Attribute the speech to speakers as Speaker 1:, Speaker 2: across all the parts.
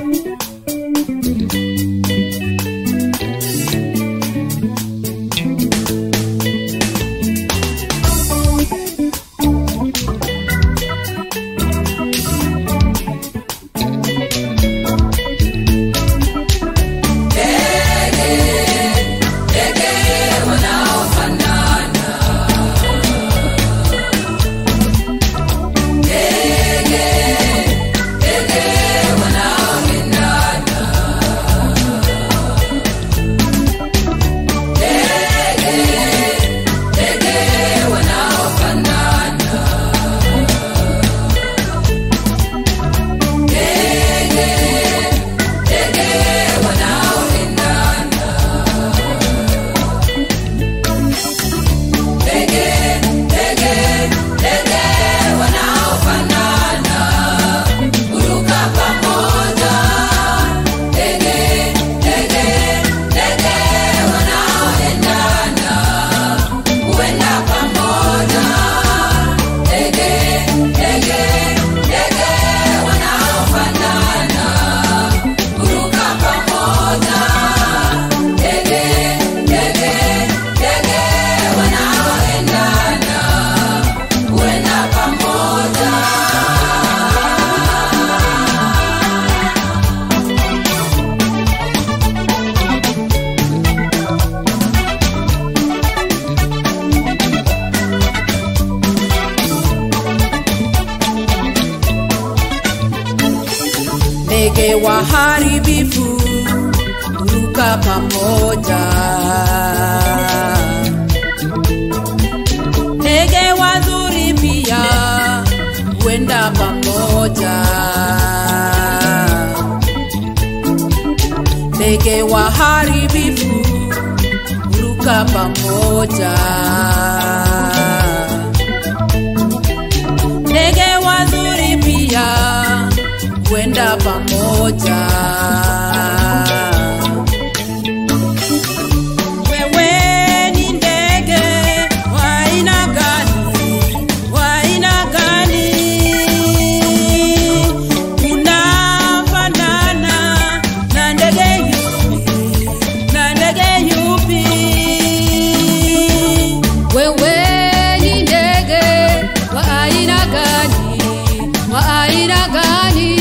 Speaker 1: ndege waharibifu huruka pamoja, ndege wazuri pia huenda pamoja, ndege waharibifu huruka pamoja, ndege wazuri pia huenda pamoja. Wewe ni ndege wa aina gani? Wa aina gani? Unafanana na ndege yupi? Na ndege yupi?
Speaker 2: Wewe ni ndege wa aina gani? Wa aina gani?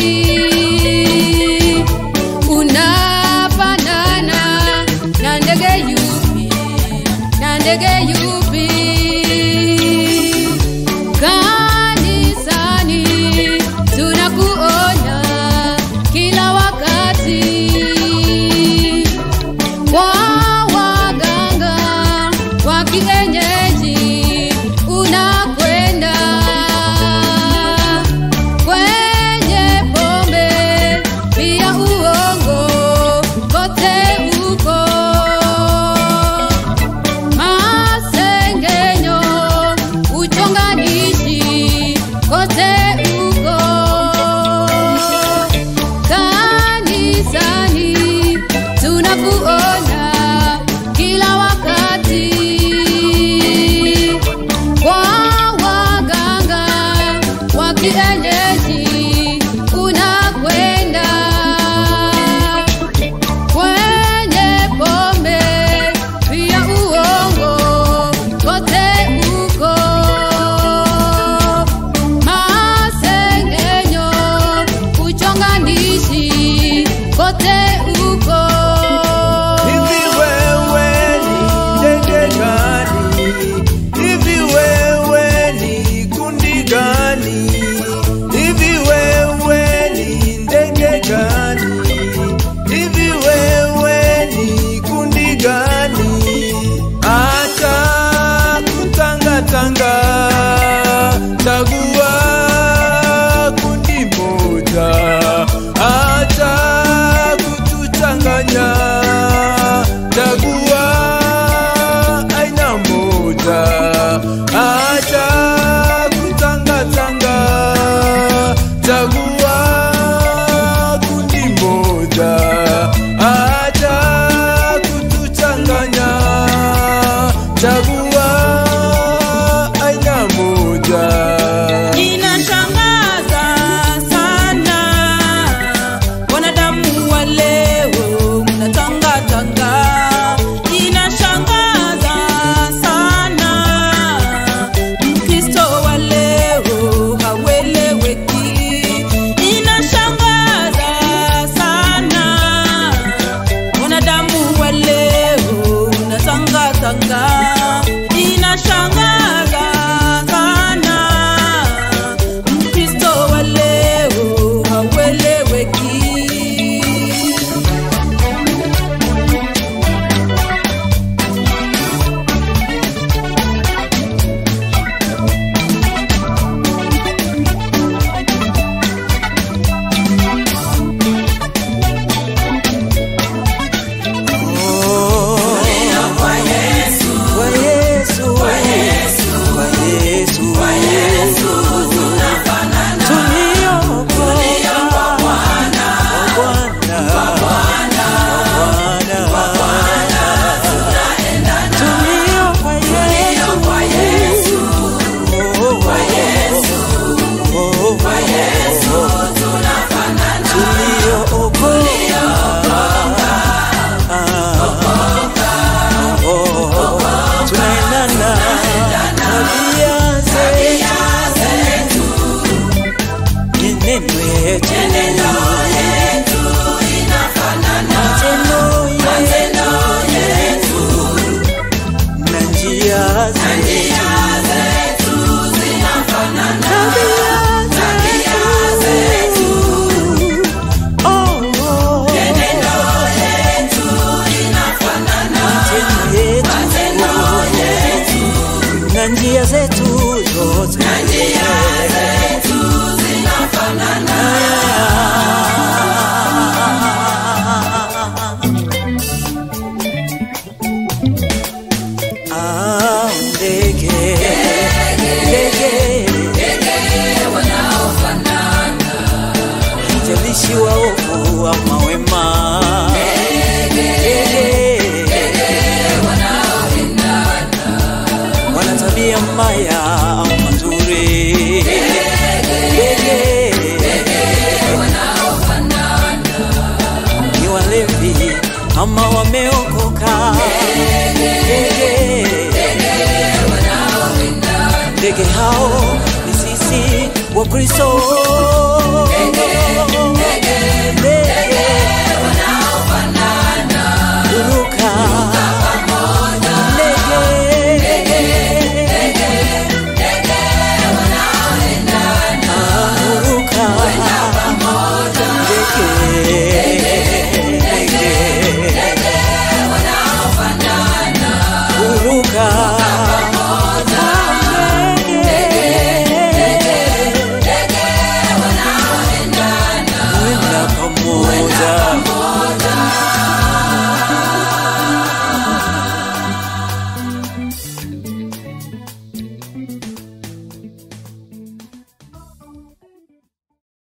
Speaker 2: Unafanana na ndege yupi? Na ndege yupi? Kanisani tunakuona kila wakati kwa waganga wa kienyeji unakwenda kwenye pombe pia uongo kote uko masengenyo uchonganishi kote uko kanisani tunakuona kila wakati kwa waganga wa kienyeji unakwenda kwenye pombe pia uongo kote uko masengenyo uchonganishi kote uko
Speaker 3: Hivi wewe ni ndege gani? Hivi wewe ni kundi gani? Hivi wewe ni ndege gani? Hivi wewe ni kundi gani? Acha kutangatanga, chagua kundi moja. Acha watumishi waovu ama wema. Wana tabia mbaya ama nzuri. Ni walevi ama wameokoka. Ndege hao ni sisi wa Kristo.